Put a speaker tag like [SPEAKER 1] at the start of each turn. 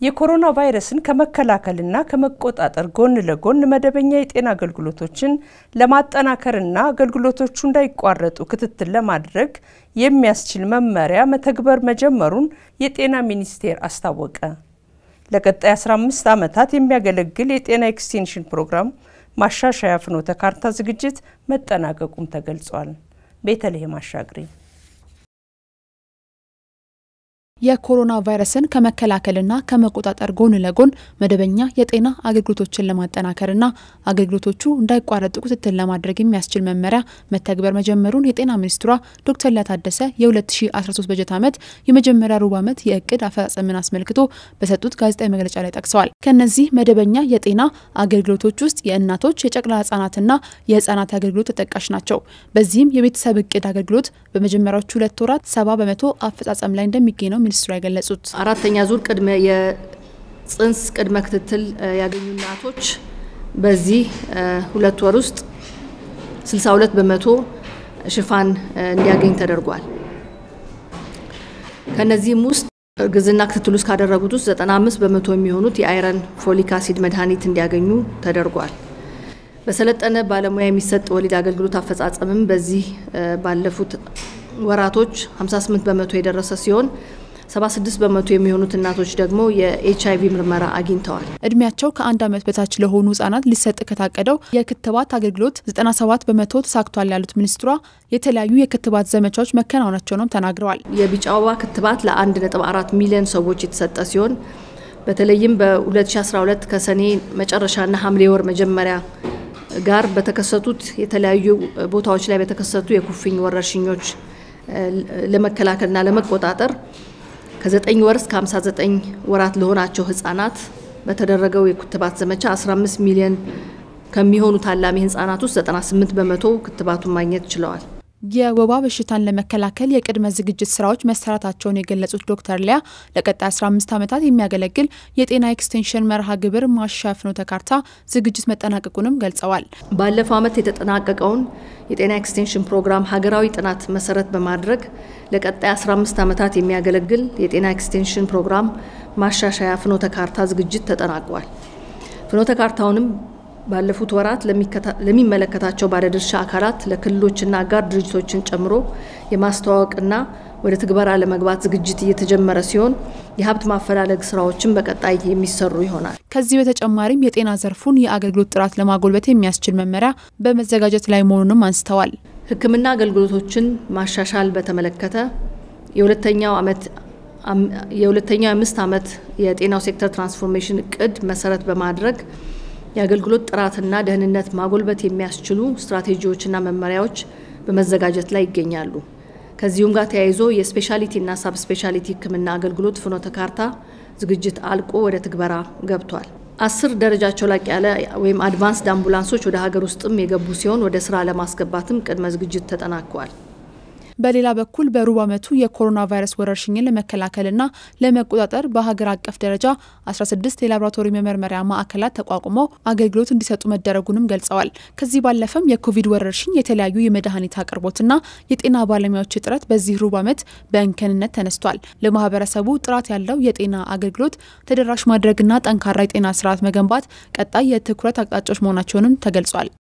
[SPEAKER 1] የኮሮና ቫይረስን ከመከላከልና ከመቆጣጠር ጎን ለጎን መደበኛ የጤና አገልግሎቶችን ለማጠናከርና አገልግሎቶቹ እንዳይቋረጡ ክትትል ለማድረግ የሚያስችል መመሪያ መተግበር መጀመሩን የጤና ሚኒስቴር አስታወቀ። ለቀጣይ 15 ዓመታት የሚያገለግል የጤና ኤክስቴንሽን ፕሮግራም ማሻሻያ ፍኖተ ካርታ ዝግጅት መጠናቀቁም ተገልጿል። ቤተልሔም አሻግሬ
[SPEAKER 2] የኮሮና ቫይረስን ከመከላከልና ከመቆጣጠር ጎን ለጎን መደበኛ የጤና አገልግሎቶችን ለማጠናከርና አገልግሎቶቹ እንዳይቋረጡ ክትትል ለማድረግ የሚያስችል መመሪያ መተግበር መጀመሩን የጤና ሚኒስትሯ ዶክተር ሊያ ታደሰ የ2013 በጀት ዓመት የመጀመሪያ ሩብ ዓመት የእቅድ አፈጻጸምን አስመልክቶ በሰጡት ጋዜጣዊ መግለጫ ላይ ጠቅሰዋል። ከነዚህ መደበኛ የጤና አገልግሎቶች ውስጥ የእናቶች የጨቅላ ህጻናትና የህጻናት አገልግሎት ተጠቃሽ ናቸው። በዚህም የቤተሰብ እቅድ አገልግሎት በመጀመሪያዎቹ ሁለት ወራት ሰባ በመቶ አፈጻጸም ላይ እንደሚገኝ ነው ሚኒስትሩ የገለጹት።
[SPEAKER 3] አራተኛ ዙር ቅድመ የጽንስ ቅድመ ክትትል ያገኙ እናቶች በዚህ ሁለት ወር ውስጥ 62 በመቶ ሽፋን እንዲያገኝ ተደርጓል። ከነዚህም ውስጥ እርግዝና ክትትል ውስጥ ካደረጉት ውስጥ 95 በመቶ የሚሆኑት የአይረን ፎሊክ አሲድ መድኃኒት እንዲያገኙ ተደርጓል። በሰለጠነ ባለሙያ የሚሰጥ ወሊድ አገልግሎት አፈጻጸምም በዚህ ባለፉት ወራቶች 58 በመቶ የደረሰ ሲሆን 76 በመቶ የሚሆኑት እናቶች ደግሞ የኤች አይቪ ምርመራ አግኝተዋል።
[SPEAKER 2] እድሜያቸው ከአንድ ዓመት በታች ለሆኑ ህጻናት ሊሰጥ ከታቀደው የክትባት አገልግሎት 97 በመቶ ተሳክቷል ያሉት ሚኒስትሯ የተለያዩ የክትባት ዘመቻዎች መከናወናቸውንም ተናግረዋል።
[SPEAKER 3] የቢጫ ወባ ክትባት ለ1.4 ሚሊዮን ሰዎች የተሰጠ ሲሆን በተለይም በ2012 ከሰኔ መጨረሻና ሐምሌ ወር መጀመሪያ ጋር በተከሰቱት የተለያዩ ቦታዎች ላይ በተከሰቱ የኩፍኝ ወረርሽኞች ለመከላከልና ለመቆጣጠር ከ9 ወር እስከ 59 ወራት ለሆናቸው ህጻናት በተደረገው የክትባት ዘመቻ 15 ሚሊዮን ከሚሆኑ ታላሚ ህጻናት ውስጥ 98 በመቶ ክትባቱን ማግኘት ችለዋል።
[SPEAKER 2] የወባ በሽታን ለመከላከል የቅድመ ዝግጅት ስራዎች መሰራታቸውን የገለጹት ዶክተር ሊያ ለቀጣይ 15 ዓመታት የሚያገለግል የጤና ኤክስቴንሽን መርሃ ግብር ማሻሻያ ፍኖተ ካርታ ዝግጅት መጠናቀቁንም ገልጸዋል።
[SPEAKER 3] ባለፈው ዓመት የተጠናቀቀውን የጤና ኤክስቴንሽን ፕሮግራም ሀገራዊ ጥናት መሰረት በማድረግ ለቀጣይ 15 ዓመታት የሚያገለግል የጤና ኤክስቴንሽን ፕሮግራም ማሻሻያ ፍኖተ ካርታ ዝግጅት ተጠናቋል። ፍኖተ ካርታውንም ባለፉት ወራት ለሚመለከታቸው ባለድርሻ አካላት ለክልሎችና አጋር ድርጅቶችን ጨምሮ የማስተዋወቅና ወደ ትግበራ ለመግባት ዝግጅት እየተጀመረ ሲሆን የሀብት ማፈላለግ ስራዎችን በቀጣይ የሚሰሩ ይሆናል።
[SPEAKER 2] ከዚህ በተጨማሪም የጤና ዘርፉን የአገልግሎት ጥራት ለማጎልበት የሚያስችል መመሪያ በመዘጋጀት ላይ መሆኑንም አንስተዋል።
[SPEAKER 3] ሕክምና አገልግሎቶችን ማሻሻል በተመለከተ የሁለተኛው ዓመት የሁለተኛው የአምስት ዓመት የጤናው ሴክተር ትራንስፎርሜሽን እቅድ መሰረት በማድረግ የአገልግሎት ጥራትና ደህንነት ማጎልበት የሚያስችሉ ስትራቴጂዎችና መመሪያዎች በመዘጋጀት ላይ ይገኛሉ። ከዚሁም ጋር ተያይዞ የስፔሻሊቲና ሳብ ስፔሻሊቲ ህክምና አገልግሎት ፍኖተ ካርታ ዝግጅት አልቆ ወደ ትግበራ ገብቷል። አስር ደረጃቸው ላቅ ያለ ወይም አድቫንስድ አምቡላንሶች ወደ ሀገር ውስጥም የገቡ ሲሆን ወደ ስራ ለማስገባትም ቅድመ ዝግጅት ተጠናቋል።
[SPEAKER 2] በሌላ በኩል በሩብ ዓመቱ የኮሮና ቫይረስ ወረርሽኝን ለመከላከልና ለመቆጣጠር በሀገር አቀፍ ደረጃ 16 የላቦራቶሪ መመርመሪያ ማዕከላት ተቋቁመው አገልግሎት እንዲሰጡ መደረጉንም ገልጸዋል። ከዚህ ባለፈም የኮቪድ ወረርሽኝ የተለያዩ የመድኃኒት አቅርቦትና የጤና ባለሙያዎች እጥረት በዚህ ሩብ ዓመት በእንከንነት ተነስቷል። ለማህበረሰቡ ጥራት ያለው የጤና አገልግሎት ተደራሽ ማድረግና ጠንካራ የጤና ስርዓት መገንባት ቀጣይ የትኩረት አቅጣጫዎች መሆናቸውንም ተገልጿል።